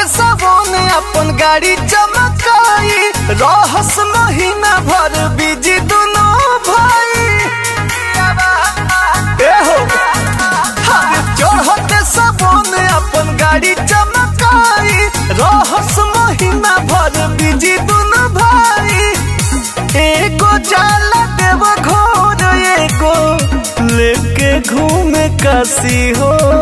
सबोन अपन गाड़ी चमकाई रहस महीना भर बिजी दोनों भाई ए हो हर चढ़ते सबोन अपन गाड़ी चमकाई रहस महीना भर बिजी दोनों भाई एगो जाला देव घोर एगो लेके घूमे काशी हो